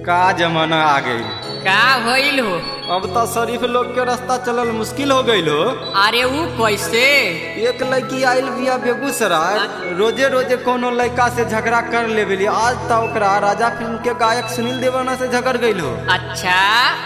का जमाना आ गई का भइल हो अब तो शरीफ लोग के रास्ता चलल मुश्किल हो गईल हो अरे ऊ कैसे एक लड़की आइल बिया बेगूसराय रोजे रोजे कोनो लड़का से झगड़ा कर लेवेली आज तो ओकरा राजा फिल्म के गायक सुनील देवाना से झगड़ गईल हो अच्छा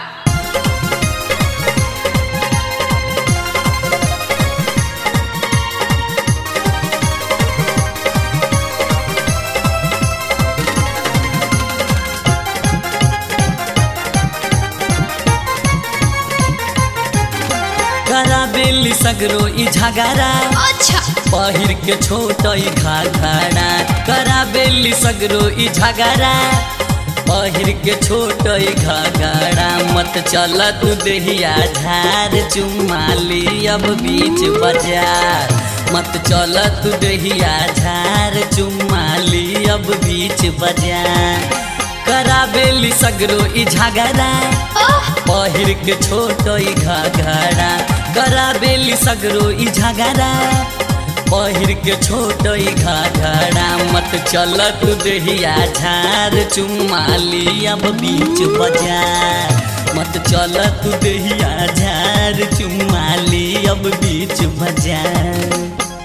करा बेली सगरो ई झगड़ा अच्छा पहिर के छोट ई घाघरा करा बेली सगरो ई झगड़ा पहिर के छोट ई घाघरा मत चल तू देहिया झार चुमाली अब बीच बाजार मत चल तू देहिया झार चुमाली अब बीच बाजार करा बेली सगरो ई झगड़ा ओह पहिर के छोट ई घाघरा करा बेली सगरो ई झगड़ा पहिर के छोट ई घाघरा मत चल तू देहिया झार चुमाली अब बीच बाजार मत चल तू देहिया झार चुमाली अब बीच बाजार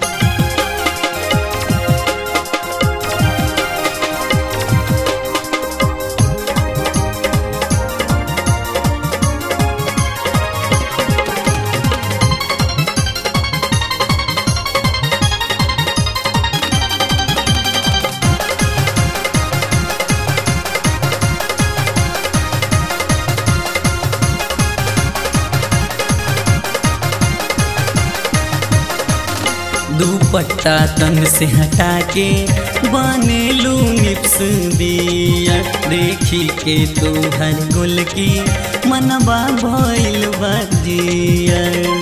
दुपट्टा तन से हटा के बनेलू निप्स दिया देखी के तू हर गुल की मनबा भइल बजिया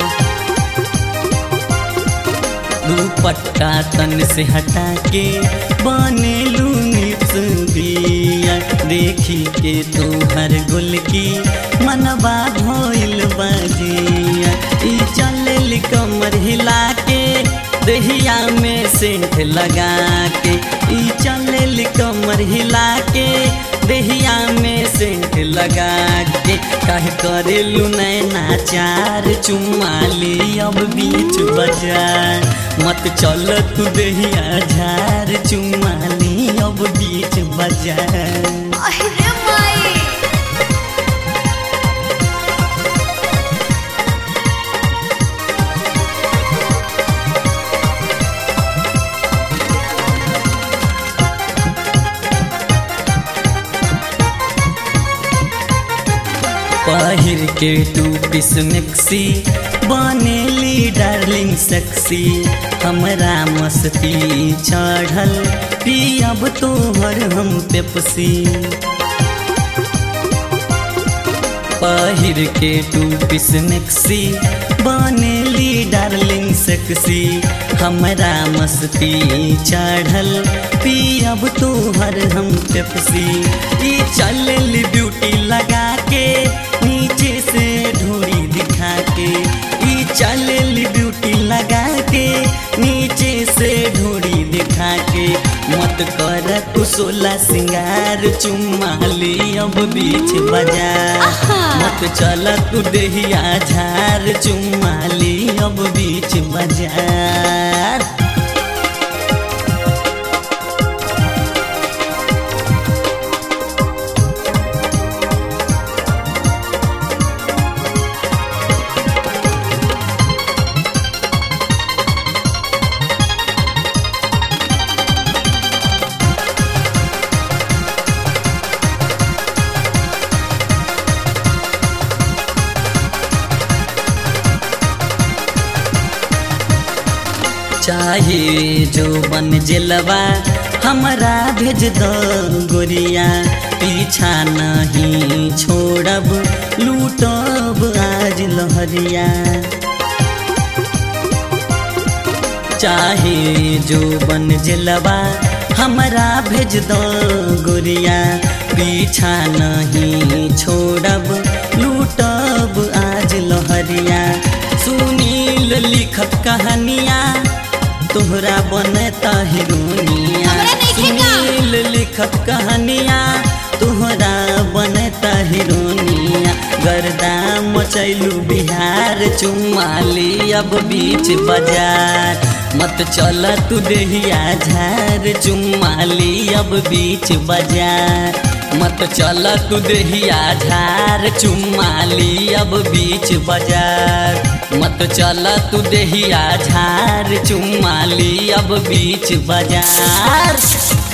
दुपट्टा तन से हटा के बनेलू निप्स दिया देखी के तू हर गुल की मनबा भइल बजिया ई चल कमर हिला के दहिया में सेंट लगा के ई चल कमर हिला के दहिया में सेंट लगा के काहे करेलू नैना चार चुमाली अब बीच बाजार मत चल तू दहिया झार चुमाली अब बीच बाजार अरे माई पहिर के टू पीस मिक्सी बनेली डार्लिंग सेक्सी हमरा मस्ती चढ़ल पियब तोहर हम पेप्सी पहिर के टू पीस मिक्सी बनेली डार्लिंग सेक्सी हमरा मस्ती चढ़ल पियब तोहर हम पेप्सी ई चलल ब्यूटी लगा के नीचे से ढोरी दिखा के ई चलल ब्यूटी लगा के नीचे से ढोरी दिखा के मत कर तू सोला सिंगार चुमाली अब बीच बाजार मत चल तू देहिया झार चुमाली अब बीच बाजार चाहे जो बन जलवा हमरा भेज दो गोरिया पीछा नहीं छोड़ब लूटब आज लहरिया चाहे जो बन जलवा हमरा भेज दो गोरिया पीछा नहीं छोड़ब लूटब आज लहरिया सुनील लिखत कहानिया तोहरा बनता हिरोनिया हमरा नइखे का। सुनील लिखत कहानिया तोहरा बन मचैलू बिहार चुमाली अब बीच बाजार मत चल तू देहिया झार चुमाली अब बीच बाजार मत चल तू देहिया झार चुमाली अब बीच बाजार मत चल तू देहिया झार चुमाली अब बीच बाजार